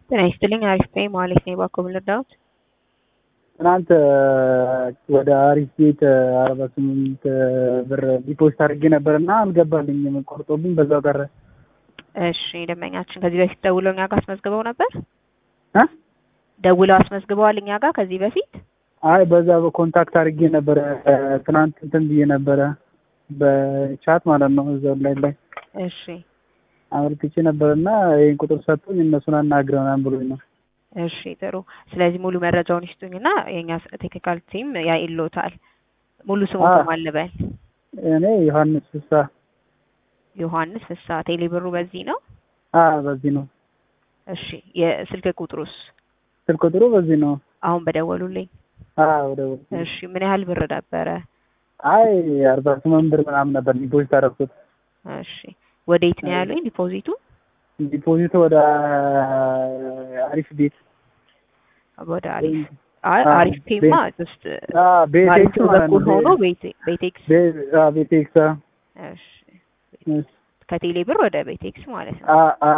ጤና ይስጥልኝ አሪፍ ነኝ ማለት ነው የባኮ ልርዳዎት? ትናንት ወደ አሪፍ ቤት አርባ ስምንት ብር ዲፖዚት አድርጌ ነበር እና አልገባልኝም ቆርጦብኝ በዛው ቀረ። እሺ ደንበኛችን ከዚህ በፊት ደውለው እኛ ጋር አስመዝግበው ነበር? እ ደውለው አስመዝግበዋል እኛ ጋር ከዚህ በፊት? አይ በዛ በኮንታክት አድርጌ ነበረ ትናንት እንትን ብዬ ነበረ በቻት ማለት ነው እዛው ላይ ላይ እሺ አመልክቼ ነበር እና ይህን ቁጥር ሰጡኝ እነሱን አናግረው ምናምን ብሎኝ ነው። እሺ ጥሩ። ስለዚህ ሙሉ መረጃውን ይስጡኝና የኛ ቴክኒካል ቲም ያይሎታል። ሙሉ ስሙ አ- ማን ልበል? እኔ ዮሐንስ ፍሳ ዮሐንስ ፍሳ። ቴሌብሩ በዚህ ነው? አ በዚህ ነው እሺ የስልክ ቁጥሩስ? ስልክ ቁጥሩ በዚህ ነው። አሁን በደወሉልኝ። አ ወደ እሺ ምን ያህል ብር ነበረ? አይ አርባ ስምንት ብር ምናምን ነበር ዲፖዚት አደረኩት። እሺ ወዴት ነው ያሉኝ ዲፖዚቱ? ዲፖዚቱ ወደ አሪፍ ቤት ወደ አሪፍ አይ አ- አሪፍ ፔማ ጀስት አ ቤቴክስ አሪፍ ማለት በኩል ሆኖ ነው። ቤቴ- ቤቴክስ ቤ- አ ቤቴክስ አ እሺ ከቴሌ ብር ወደ ቤቴክስ ማለት ነው። አ አ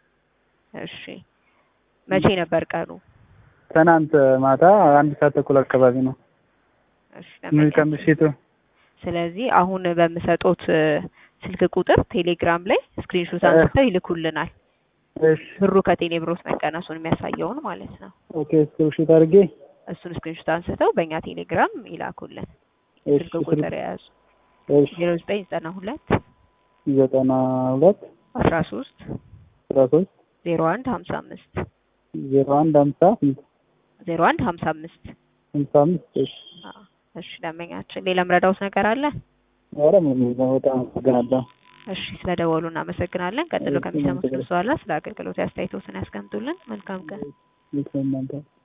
እሺ መቼ ነበር ቀኑ? ትናንት ማታ አንድ ሰዓት ተኩል አካባቢ ነው እሺ ለመኛችን። ከምሽቱ። ስለዚህ አሁን በምሰጦት እ፣ ስልክ ቁጥር ቴሌግራም ላይ ስክሪንሾት አንስተው ይልኩልናል። እሺ ብሩ ከቴሌ ብሮት መቀነሱን የሚያሳየውን ማለት ነው። ኦኬ ስክሪንሾት አድርጌ እሱን ስክሪንሾት አንስተው በእኛ ቴሌግራም ይላኩልን። እሺ ስልክ ቁጥር የያዙ እሺ ዜሮ ዘጠኝ ዘጠና ሁለት ዘጠና ሁለት አስራ ሶስት አስራ ሶስት ዜሮ አንድ ሀምሳ አምስት ዜሮ አንድ ሀምሳ ስንት ዜሮ አንድ ሀምሳ አምስት ሀምሳ አምስት እሺ አዎ። እሺ ደንበኛችን ሌላ ምረዳውት ነገር አለ? ኧረ ምንም የለም። በጣም አመሰግናለሁ። እሺ ስለደወሉ እናመሰግናለን። ቀጥሎ እሺ፣ ከሚሰሙት እናመሰግናለን። በኋላ ስለ አገልግሎት አስተያየቶትን ያስቀምጡልን። መልካም ቀን። ይህ እናንተ